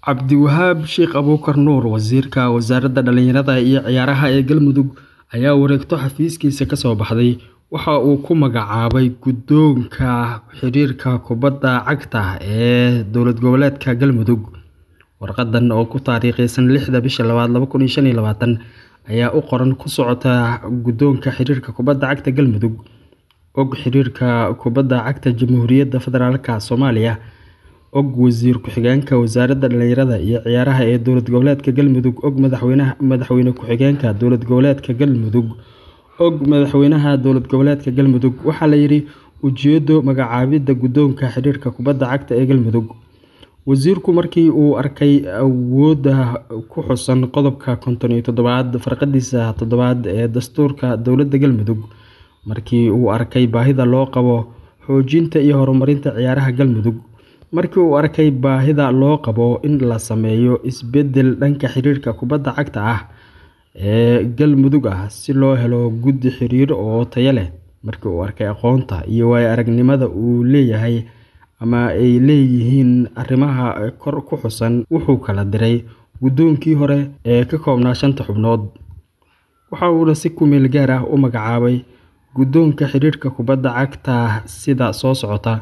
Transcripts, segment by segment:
Cabdiwahaab Sheekh Abuukar Nuur Wasiirka Wasaaradda Dhallinyarada iyo Ciyaaraha ee Galmudug ayaa wareegto xafiiskiisa ka soo baxday waxa uu ku magacaabay Guddoonka Xiriirka Kubbadda Cagta ee Dowlad Goboleedka Galmudug. Warqadan oo ku taariikhaysan lixda bisha labaad laba kun iyo shan iyo labaatan ayaa u qoran ku socota Guddoonka Xiriirka Kubbadda Cagta Galmudug, Og Xiriirka Kubbadda Cagta Jamhuuriyadda Federaalka Soomaaliya, Og Wasiir Ku-xigeenka Wasaaradda Dhallinyarada iyo Ciyaaraha ee Dowlad Goboleedka Galmudug, Og Madaxweyne Ku-xigeenka Dowlad Goboleedka Galmudug, Og Madaxweynaha Dowlad Goboleedka Galmudug. Waxaa la yidhi ujeeddo magacaabidda Guddoonka Xiriirka Kubbadda Cagta ee Galmudug. Wasiirku markii uu arkay awoodda ku xusan qodobka konton iyo toddobaad farqadiisa toddobaad ee Dastuurka Dowladda Galmudug, markii uu arkay baahida loo qabo xoojinta iyo horumarinta ciyaaraha Galmudug, markii uu arkay baahida loo qabo in la sameeyo isbeddel dhanka xiriirka kubbadda cagta ah ee Galmudug ah si loo helo guddi xiriir oo tayo leh, markii uu arkay aqoonta iyo waayo-aragnimada uu leeyahay ama ay leeyihiin arrimaha kor ku xusan, wuxuu kala diray guddoonkii hore ee ka koobnaa shanta xubnood, waxa uuna si ku meel gaar ah u magacaabay Guddoonka Xiriirka Kubbadda Cagta sida soo socota: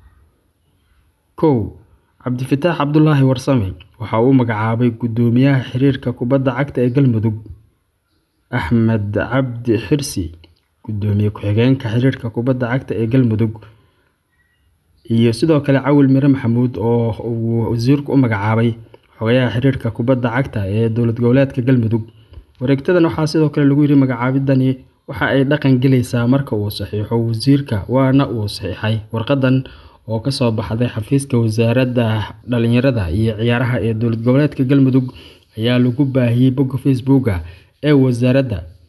kow Cabdifataax Cabdulaahi Warsame waxa uu magacaabay Guddoomiyaha Xiriirka Kubbadda Cagta ee Galmudug. Axmed Cabdi Xirsi Guddoomiye Ku-xigeenka Xiriirka Kubbadda Cagta ee Galmudug, iyo sidoo kale Cawil Mire Maxamuud oo uu wasiirku u magacaabay Xogayaha Xiriirka Kubbadda Cagta ee Dowlad Goboleedka Galmudug. Wareegtadan waxaa sidoo kale lagu yiri magacaabidani waxa ay dhaqan galaysaa marka uu saxiixo wasiirka, waana uu saxiixay. Warqadan oo ka soo baxday xafiiska Wasaaradda Dhallinyarada iyo Ciyaaraha ee Dowlad Goboleedka Galmudug ayaa lagu baahiyay bogga Facebook ee wasaaradda,